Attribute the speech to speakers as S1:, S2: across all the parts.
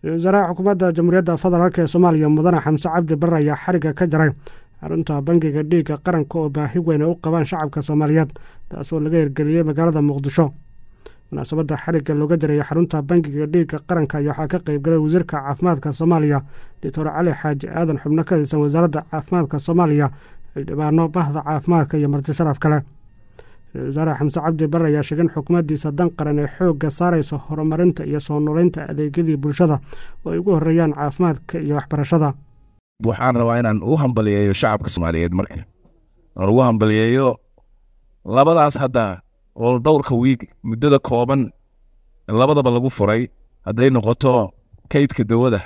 S1: wasaaraha xukuumadda jamhuuriyadda federaalk ee soomaaliya mudane xamse cabdi barre ayaa xarigga ka jaray xarunta bangiga dhiigga qaranka oo baahi weyn ay u qabaan shacabka soomaaliyeed taasoo laga hirgeliyey magaalada muqdisho munaasabadda xarigga looga jaraya xarunta bangiga dhiigga qaranka ayaa waxaa ka qeybgalay wasiirka caafimaadka soomaaliya doctor cali xaaji aadan xubno ka tirsan wasaaradda caafimaadka soomaaliya xildhibaano bahda caafimaadka iyo marti sharaf kale ra-isul wasaare xamse cabdi barre ayaa sheegay in xukuumaddiisa dan qaran ee xoogga saarayso horumarinta iyo soo noolaynta adeegyadii bulshada oo ay ugu horreeyaan caafimaadka iyo waxbarashada
S2: waxaan rabaa inaan u hambaliyeeyo shacabka soomaaliyeed marka aan ugu hambaliyeeyo labadaas hadda oo dhowrka wiig muddada kooban labadaba lagu furay hadday noqoto kaydka dawada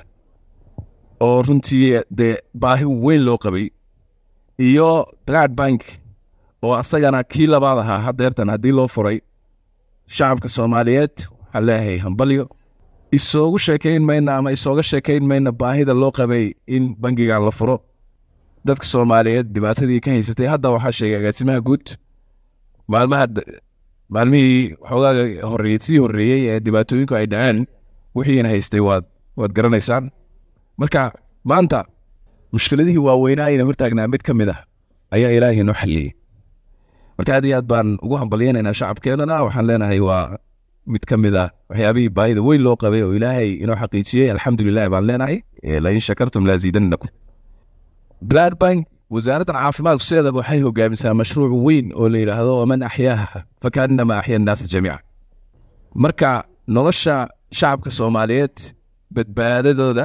S2: oo runtii dee baahi weyn loo qabay iyo blood bank oo asagana kii labaad ahaa hadeertan haddii loo furay shacabka soomaaliyeed waxaan leeyahay hambalyo isoogu sheekayn mayna ama isooga sheekayn mayna baahida loo qabay in bangigan la furo dadka soomaaliyeed dhibaatadii ka haysatay hadda waxaa sheegay agaasimaha guud maalmaha maalmihii xoogaaga horreeyey sii horreeyey ee dhibaatooyinku ay dhaceen wixiina haystay waad waad garanaysaan marka maanta mushkiladihii waaweynaa ayna hortaagnaa mid ka mid ah ayaa ilaahay noo xalliyey marka aad iyo aad baan ugu hambalyeynaynaa shacabkeenana waxaan leenahay waa mid ka mid ah waxyaabihii baahida weyn loo qabay oo ilaahay inoo xaqiijiyey alxamdulilah baan leenahay lain shakartum laaziidanakum blood bank wasaaraddan caafimaadku sideedaba waxay hogaamisaa mashruuc weyn oo la yidhaahdo waman axyaaha fakaanama axya annaasa jamiica marka nolosha shacabka soomaaliyeed badbaadadooda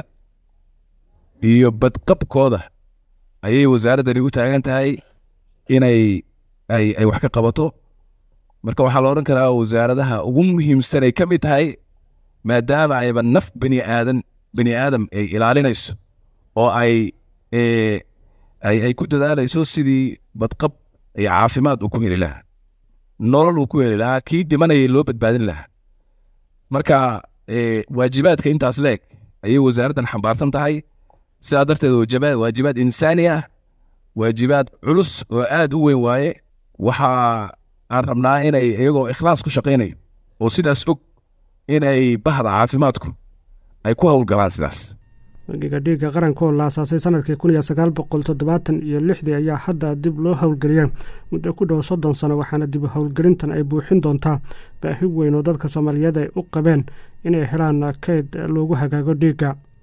S2: iyo badqabkooda ayay wasaaraddani u taagan tahay inay ay ay wax ka qabato marka waxaa la odhan karaa wasaaradaha ugu muhiimsan ay ka mid tahay maadaama ayba naf bani aadan bani aadam ay ilaalinayso oo ay ay ay ku dadaalayso sidii badqab iyo caafimaad uu ku heli lahaa nolol uu ku heli lahaa kii dhimanayay loo badbaadin lahaa marka waajibaadka intaas leeg ayay wasaaraddan xambaarsan tahay sidaa darteed wajaba waajibaad insaani ah waajibaad culus oo aad u weyn waaye waxa aan rabnaa inay iyagoo ikhlaas ku shaqaynayo oo sidaas og inay bahda caafimaadku ay ku howlgalaan sidaas
S1: bangiga dhiigga qaranka oo la asaasay sanadkii kun iyo sagaal boqol toddobaatan iyo lixdii ayaa hadda dib loo howlgeliyay muddo ku dhow soddon sano waxaana dib howlgelintan ay buuxin doontaa baahi weyn oo dadka soomaaliyeed ay u qabeen inay helaan kayd loogu hagaago dhiigga